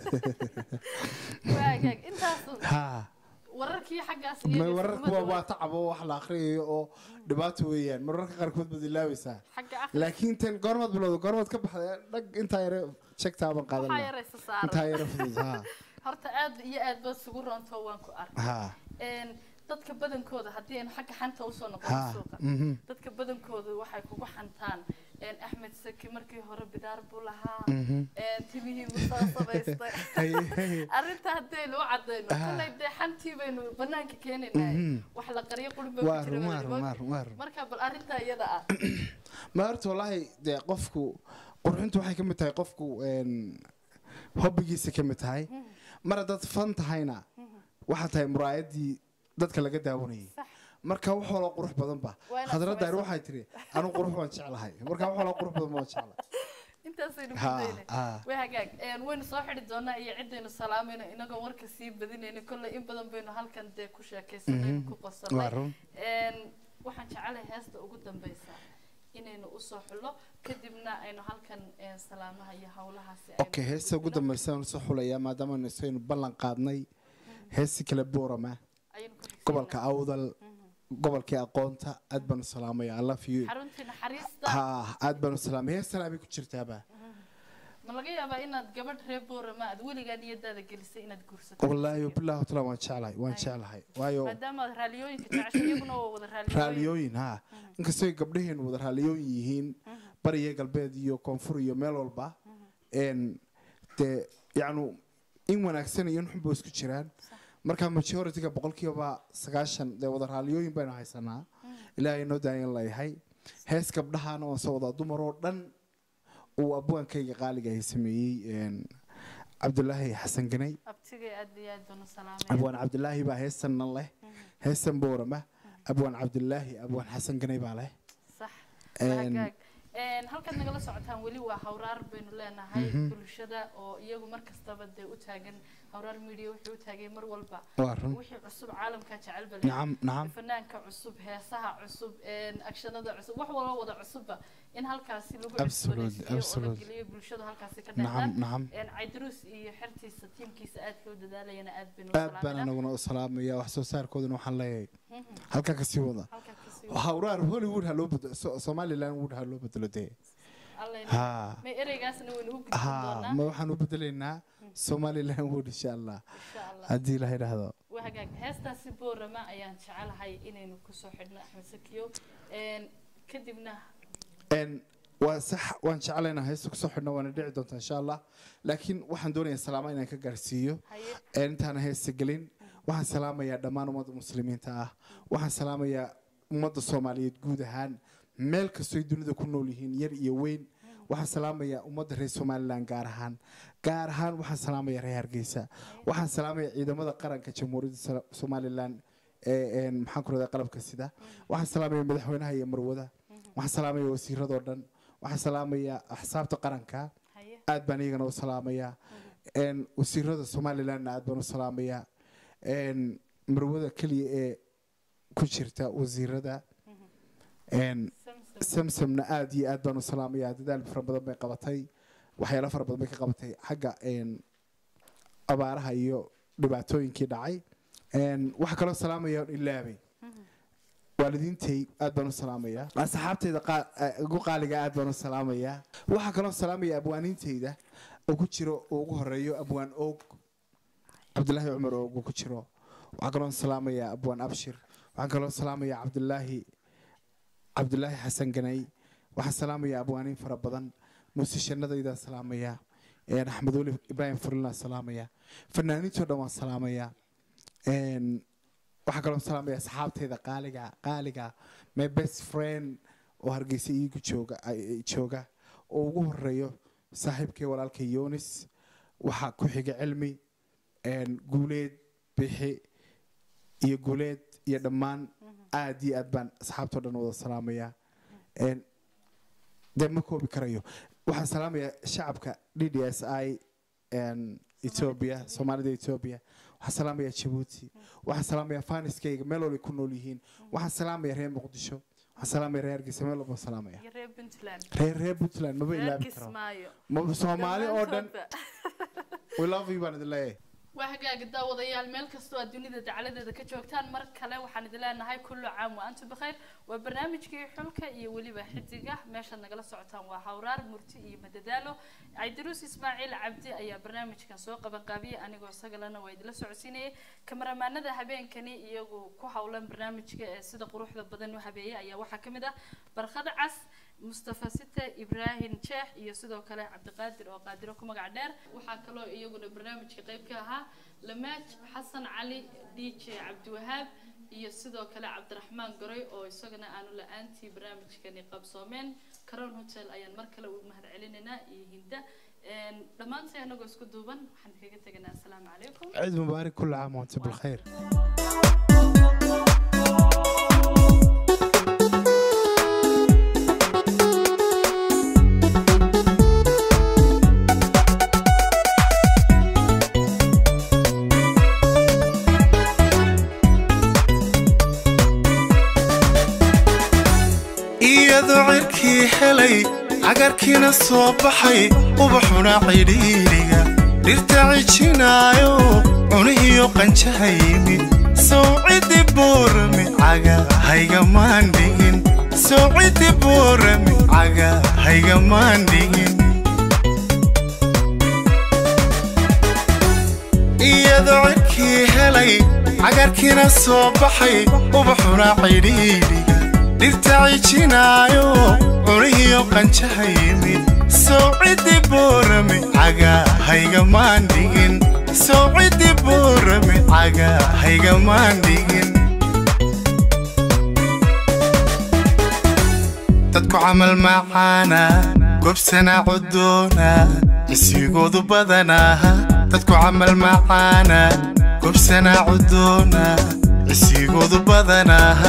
waagaag intaas ha wararkii xaggaas may iyaga wararku iskumada waa waa tacab oo wax la akhriyayo oo dhibaato weeyaan mararka qaarkood baad ilaabaysaa xagga akhri laakiin tan goormaad bilowda goormaad ka baxday dhag intaa yare jegtaaban qaadan waxaa lahaa yaraysa intaa saaran yare fudud ha horta aad iyo aad baad isugu roonto waan ku arkay ha Een, dadka badankooda haddii aynu xagga xanta usoo noqono ha suuqa mhm, dadka badankooda waxay kugu xantaan een, axmed saki markii hore bidaar buu lahaa mhm. een, timihii buu soo samaystay Haye, haye. arrinta haddaynu u cadayno Ah. kolley dee xantii baynu banaanka keenaynaa Mhm. wax la qaryo qurba waa ku run jira waa run waa wadamood run waa run marka bal arrintaa iyada ah ma horta wallaahi dee qofku qurxintu waxay ka mid tahay qofku een, hobbigiisa ka mid tahay mar haddaad fan tahayna waxaa tahay muraayadii dadka laga daawanayay sax marka wax waloo qurux badan ba Waa inaad khadra daar samayso. waxay tiri anu qurux waan jeclahay marka wax waloo qurux badan waan jeclahay intaasaynu ha gudaynay ha way hagaag Een, waynu soo xidhi doonaa iyo ciddaynu salaamayno inagoo warka sii badinayno kolley in badan baynu halkan dee ku sheekaysanayno ku waa qosanay run Een, waxaan jecelahay heesta ugu dambeysa inaynu usoo xullo kadibna aynu halkan een, salaamaha iyo hawlahaasi aynu okay ku heesta ugu gudbino. dambaysa aan soo xulayaa maadaama isaynu ballan qaadnay heesti kale boorama Ayaynu ku xigsiinaa. gobolka awdal gobolkii aqoonta aad baan u salaamaya i love you xaruntii naxariista ha aad baan u salaamaya heestan abay ku jirtaaba ma laga yaabaa inaad gabadh reer boorama aad weligaa niyadaada gelisay inaad guursato wallaahi billahi taala waan jeclahay waan jeclahay waayo maadaama aad raaliyooyinka jeceshay iyaguna waa wada raaliyooyin raaliyooyin ha inkastoo gabdhaheenu wada raaliyooyin yihiin bariya galbeed iyo koonfur iyo meel walba een dee yacnu in wanaagsan iyo in xun ba isku jiraan marka majority-ga boqolkiiba sagaashan dee wada raaliyooyin baynu haysanaa ilaahay noo daayan layahay hees gabdhahaana waan soo wadaa dumar oo dhan uu abwaankayga qaaliga ay sameeyey een cabdulaahi xasan ganay abtigay aad iyo aad baan u salaamaya abwaan cabdulaahi baa heesanna leh heesan boorama abwaan cabdulaahi abwaan xasan ganay baa leh sax Een, hagaag Een, halkaad nagala socotaan weli waa hawraar baynu leenahay bulshada oo iyagu mar kastaba dee u taagan hawraar media wuxuu u taagay mar walba waa run wixii cusub caalamka jecel bale nacam nacam fanaanka cusub heesaha cusub een, akshanada cusub wax walba wada cusubba in halkaasi lagu Absolutely, cusboonaysiiyo oo la absolutely. geliyo bulshada halkaasi ka nacam dhexdaan nacam Een, caydaruus iyo xertiisa tiimkiisa aadka u dadaalayana aad baynu u aad baan salaaminaa. anaguna u salaamaya wax soo saarkoodana waxaan leeyahay halkaa kasii wada halkaa kasii hawraar hollywood ha loo bedelo So- somaliland wood ha loo bedelo dee Alla ha may ereygaasna waynu u gudbin ha doonaa ma waxaan u bedelaynaa somaliland wood insha allah insha allah haddii la yidhaahdo waa hagaag heestaasi boorama ayaan jecelahay inaynu kusoo xidhno axmed sakiyo Een, kadibna n waa sax waan jeclaynaa heesta kusoo xidhna waana dhici doontaa insha allah laakiin waxaan doonayaa salaama inaan ka gaarsiiyo haye ee intaana heesta gelin waxaan salaamayaa dhammaan ummadda muslimiinta ah waxaan salaamayaa ummadda soomaaliyeed guud ahaan meel kastoo ay dunida ku nool yihiin yar iyo weyn waxaan salaamayaa ummadda reer somalilan gaar ahaan gaar ahaan waxaan salaamayaa reer hargeysa waxaan salaamayaa ciidamada qaranka jamhuuriyadda Sala- somalilan ee een, maxaan ku radaa qalabka sida waxaan salaamayaa madaxweynaha iyo marwada waxaan salaamayaa wasiiradoo dhan waxaan salaamayaa axsaabta qaranka haye aad baan iyagana u salaamayaa een, wasiirada somalilandna aad baan u salaamayaa een, marwada keliya ee ku jirta wasiirada een, samsam samsamna aad iyo aad baan u salaamayaa dadaal fara badan bay qabatay waxyaalo fara badan bay ka qabatay xagga een, abaaraha iyo dhibaatooyinkii dhacay een, waxaa kaloo salaamaya oon ilaabay waa waalidiintay aad baan u salaamayaa asxaabteyda qaa- eh, ugu qaaliga aad baan u salaamayaa waxaa kaloo salaamaya abwaaniinteyda oo ku jiro uu ugu horeeyo abwaan oog cabdulaahi cumar oog uu ku jiro waxaa kaloo salaamayaa abwaan abshir waxaan kaloo salaamayaa cabdulaahi cabdulaahi xasan ganay waxaan salaamayaa abwaaniin fara badan muusishanadaydaa salaamayaa een, axmed weli ibraahim furlinaa salaamayaa fanaaniintoo dhan waan salaamayaa een, waxaan kaloo salaamaya asxaabteyda qaaliga qaaliga my best friend oo hargeysa iigu jooga ay- jooga oo ugu horeeyo saaxiibkay walaalka yonis waxaa ku xiga cilmi een, guuleed bixi iyo guuleed iyo dhammaan aad iyo aad baan asxaabtoo dhan wada salaamayaa Een, dee ma koobi karayo waxaan salaamayaa shacabka d d s i een, ethiopia soomaalida ethiopia waxaan salaamayaa jabuuti waxaan salaamayaa faniskayga meel walbay ku nool yihiin waxaan salaamayaa reer muqdisho waxaan salaamayaa reer hargeysa meel walba salaamaya iyo reer puntland reer reer puntland maba reer ilaabi karo kismaayo Ma- soomaali oo dhan Dhammaantoodba. we love you baan idin leeyahay waa hagaaga daawadayaal meel kastoo aad dunida dacaladeeda ka joogtaan mar kale waxaan idin leenahay kullu caam wa antum bikhayr waa barnaamijkii xulka iyo weliba xidiga meeshaad nagala socotaan waa hawraar murti iyo madadaalo caydiruus ismaaciil cabdi ayaa barnaamijkan soo qabanqaabiyey anigoo isagalena waa idila socodsiinayay kamaramaanada habeenkani iyagu ku howlan barnaamijka ee sida quruxda badan u habeeyay ayaa waxaa ka mid ah barkad cas mustafa site ibraahim jeex iyo sidoo kale cabdiqaadir oo qaadiro ku magac dheer waxaa kaloo iyaguna barnaamijka qayb ka ahaa lamaaj xasan cali d j cabdiwahaab iyo sidoo kale cabdiraxmaan garoy oo isagana aanu la-aantii barnaamijkani qabsoomeen caron hotel ayaan mar kale u mahad celinaynaa iyo hinda Een, dhammaantay anagoo isku duuban waxaan kaga teganaa asalaamu calaykum ciid mubaarak kullu caam wa antum bilkhayr iyadoo cirkii helay cagarkiina soo baxay ubaxuna cidhiidhiga dhirta cijinaayo cunihiyo qanjaha yimid sawciddi buurami caga haygamaan dhigin sawciddi buurami caga haygamaan dhigin iyadoo cirkii helay cagarkiina soo baxay ubaxuna cidhiidhiga dhirta cijinaayo cunihiyo qanjaha yimid sawciddi buurami caga haygamaan dhigin sawciddi buurami caga haygamaan dhigin dadku camal macaana gobsana cudoona misigoodu badanaaha dadku camal macaana gobsana cudoona misigoodu badanaaha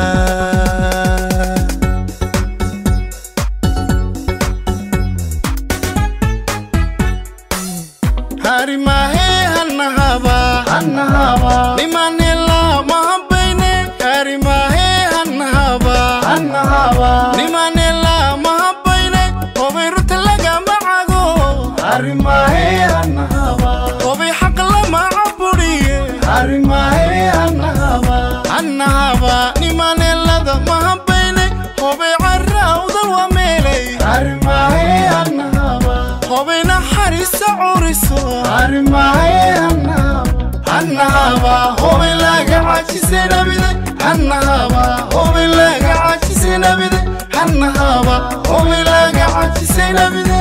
harimahe hanahaba hanahaba nimanela mahabayne harimahe hanahaba hanahaba nimanela mahabayne obay ruta lagama cago harimahe hanahaba obay xaq lama caburiye harimahe hanahaba hanahaba nimanelada mahabayne obay carawda wa meelay harimahe hanahaba obay naxariisa curiso harimahe hanahaba obay laga cajise nabide hanahaba obay laga cajise nabide hanahaba obay laga cajise nabide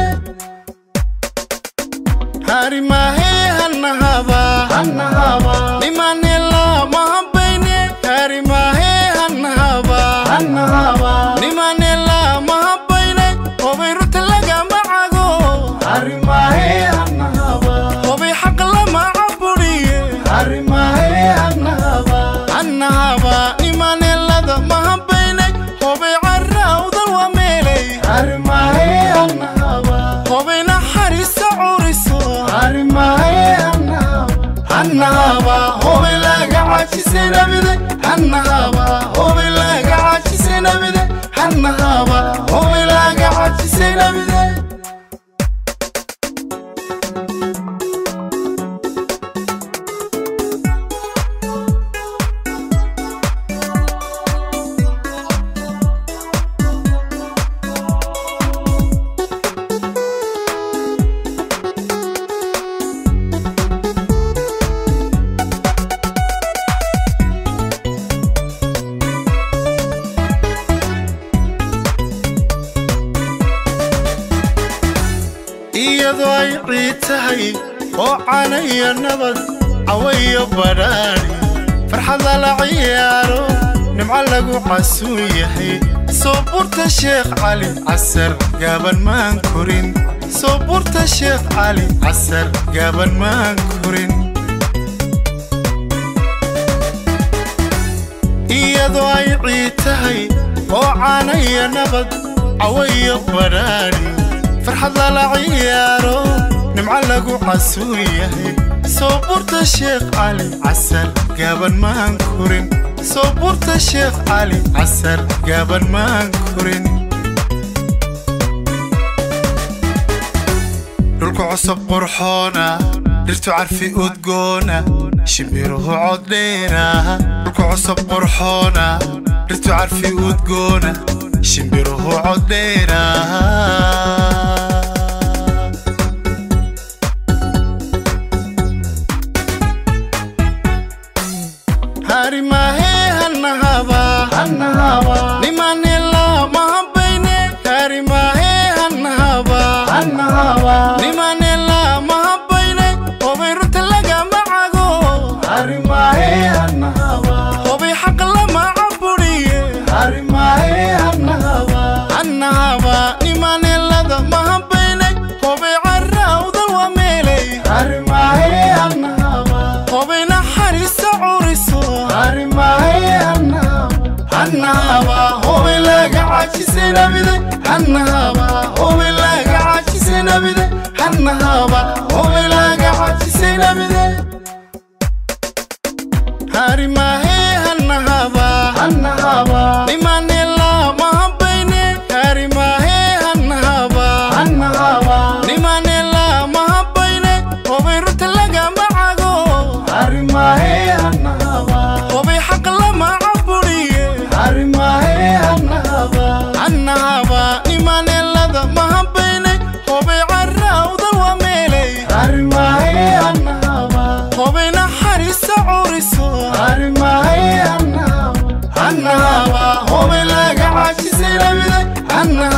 harimahe hanahaba hanahaba nimanela mahabayne harimahe hanahaba hanahaba nimanela mahabayne obay ruta lagama cago harimahe hanahaba obay xaq lama caburiye harimahe hanahaba hanahaba nimanelada mahabayne obay carawda wa meelay harimahe hanahaba obay naxariisa curiso harimahe hanahaba obay laga cajise nabide hanahaba obay laga cajise nabide hanahaba obay laga cajise nabide ay ciid tahay oo canaya nabad cawayo badhaadhi farxad lala ciyaaro nimco lagu casuun yahay soo burta sheekh cali casar gaaban maan korin soo burta sheekh cali casar gaaban maan korin iyadoo ay ciid tahay oo caanaya nabad cawayo badhaadhi farxad lala ciyaaro nimco lagu casuun yahay soo burta sheekh cali casar gaaban maan korin soo burta sheekh cali casar gaaban maan korin dhulku cusub qurxoona dhirtu carfi udgoona shimbiruhu coddheera dhulku cusub qurxoona dhirtu carfi udgoona shimbiruhu coddheera harimahe hannahaba hannahaba nimanela mahabbayne harimahe hannahaba hannahaba nimanela mahabbayne hobay runta lagama cago harimahe hannahaba hobay xaq lama caburiye harimahe hannahaba hannahaba nimanelada mahabbayne hobay carrawdal waa meelay harimahe hannahaba hobay naxariista curiso harimahe hannahaba hobay laga cajisay nabide hannahaba hobay laga cajisay nabide hannahaba hobay laga cajisay nabide harimahe hannahaba hannahaba nimanela mahabbayne harimahe hannahaba hannahaba nimanela mahabbayne hobay runta lagama cago harimahe hannahaba hobay xaq lama caburiye harimahe hannahaba hannahaba nimanelada mahabbayne hobay carrawdal waa meelay harimahe hannahaba hobay naxariista curiso harimahe hannahaba hannahaba hobay laga cajisay nabide hannahaba